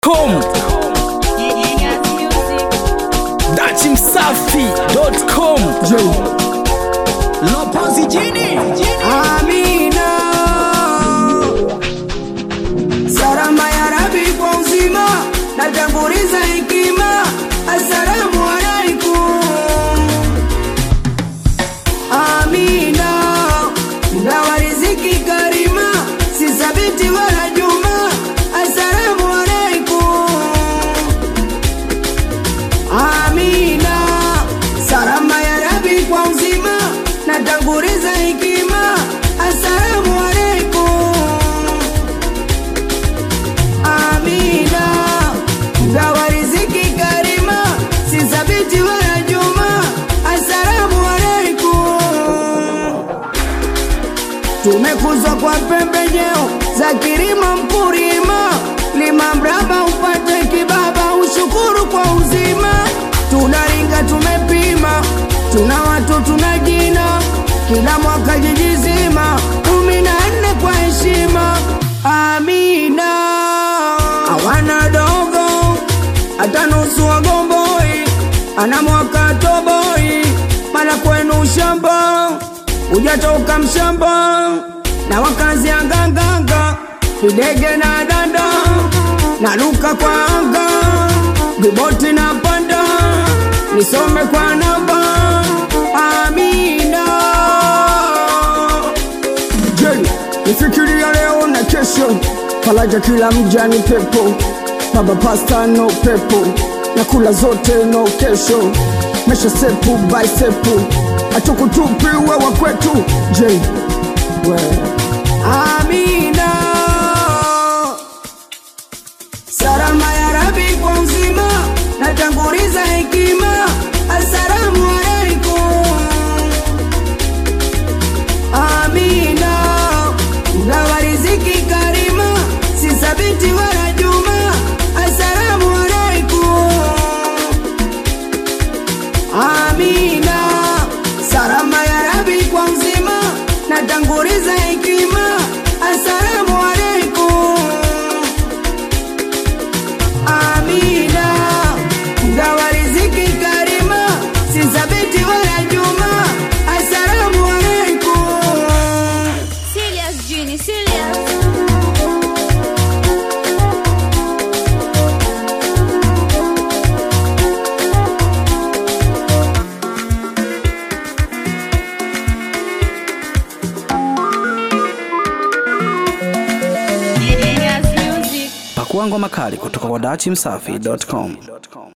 com dachimsafi.com Lopozi jini Amina, salama ya Rabi kwa uzima, natanguliza hekima. Assalamu alaikum. Amina, mgawa riziki karima, si sabiti wala juma. Assalamu alaikum. Amina, salama ya Rabi kwa uzima, natanguliza hekima. Assalamu alaikum. Amina, mgawa riziki karima, si sabiti wala juma. Assalamu alaikum. Tumekuzwa kwa pembejeo za kilimo mkulima, lima mraba upate kibaba, ushukuru kwa uzima. Tunaringa tumepima, tuna watu tuna jina, kila mwaka jiji zima, kumi na nne kwa heshima. Amina, hawana dogo hata nusu wagomboi, ana mwaka toboi, mara kwenu shamba hujatoka mshamba na wakazi ya nganganga videge na danda na luka kwa anga viboti na panda nisome kwa namba amina je nifikiria leo na kesho faraja kila mja ni pepo baba pasta no pepo na kula zote no kesho mesha sepu by sepu hatukutupi wewa kwetu je we amina salama ya rabi kwa uzima natanguliza hekima assalamu alaikum amina mgawa riziki karima si sabiti wala juma assalamu alaikum amina salama ya rabi kwa uzima natanguliza hekima assalamu alaikum amina mgawa riziki karima si sabiti wala juma assalamu alaikum Serious, Genie, serious. Genius music. pakua ngoma kali kutoka kwa dachimsafi.com